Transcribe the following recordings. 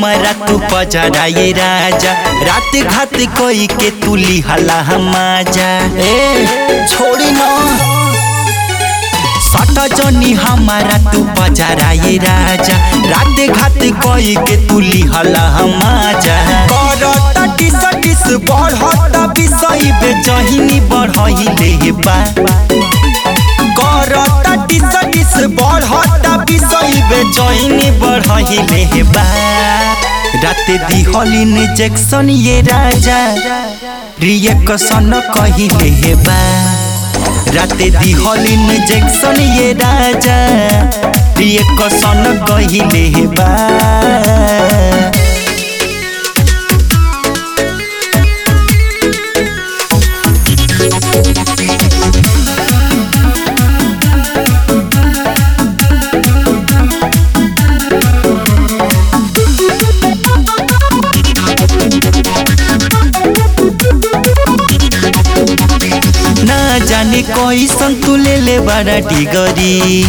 हमारा तू पजराए राजा रात घात कोई के तू लिहला हमाजा ए छोड़ी ना सट जनी हमारा तू पजराए राजा रात घात कोई के तू लिहला हमाजा करता टिस टिस बढ़ता विषय बेचहिनी बढ़हिले बा करता टिस टिस बढ़ता विषय बेचैनी बढ़हिले बा राते दिहलिन जैक्सन ये राजा रिएक्शन कहिले बा राते दिहलिन जैक्सन ये राजा रिएक्शन कहिले बा ना जाने कैसन तू ले ले बड़ा डिगरी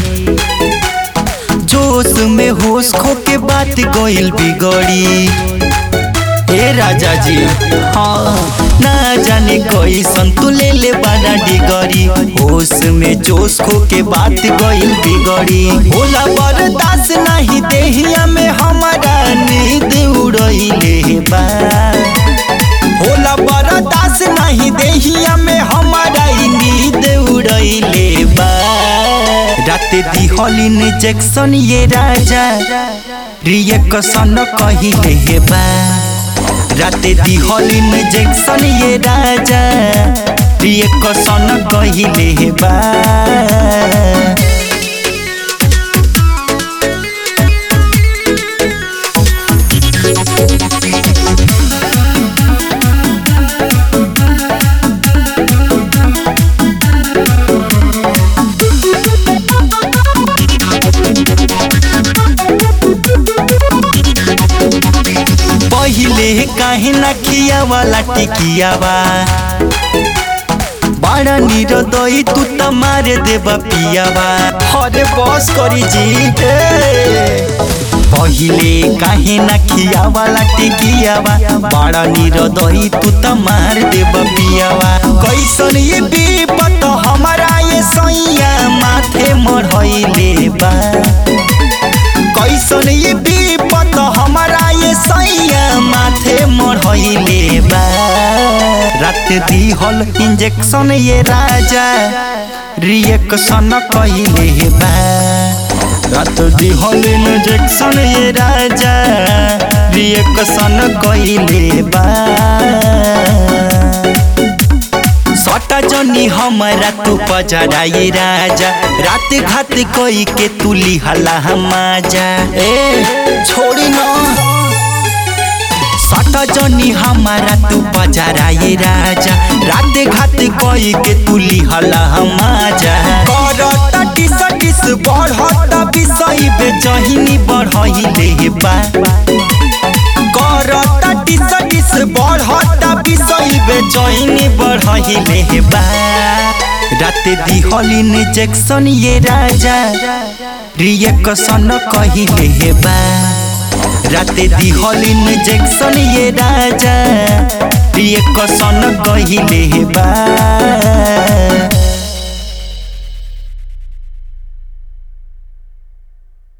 जोश में होश खो के बात गोइल बिगड़ी हे राजा जी हाँ ना जाने कैसन तू ले ले बड़ा डिगरी होश में जोश खो के बात गोइल बिगड़ी होला बर्दाश्त नहीं देहिया में हमारा नींद उड़ैले बा होला बर्दाश्त नहीं देहिया में हमारा ई नींद उड़ैले बा राते दिहलिन जैक्सन ये राजा रिएक्शन कहिले बा राते दिहलिन जैक्सन ये राजा रिएक्शन कहिले बा पहिले काहे ना खिया वाला टिकियावा बड़ा निरदई तू त मारे देबा पियावा अरे बस करी जी ए। पहिले काहे ना खिया वाला टिकियावा बड़ा निरदई तू त मार देबा पियावा कैसन ये विपत हमारा ये सैया माथे मढ़ैले बा कैसन ये विपत हमारा ये सैया माथे मढ़ैले बा रात दिहल इंजेक्शन ये राजा रिएक्शन कहिले बा रात दिहल इंजेक्शन ये राजा रिएक्शन कहिले बा सटा जनी हमारा तू पजराए राजा रात घात कोई के तू लिहला हमाजा ए छोड़ी ना सटा जनी हमारा तू पजराए राजा रात घात कोई के तू लिहला हमाजा करता टिस टिस बढ़ता विषय बेचहिनी बढ़हिले बा करता टिस टिस बढ़ता विषय बेचैनी बढ़हिले बा राते दिहलिन जैक्सन ये राजा रिएक्शन कहिले बा राते दिहलिन जैक्सन ये राजा रिएक्शन कहिले बा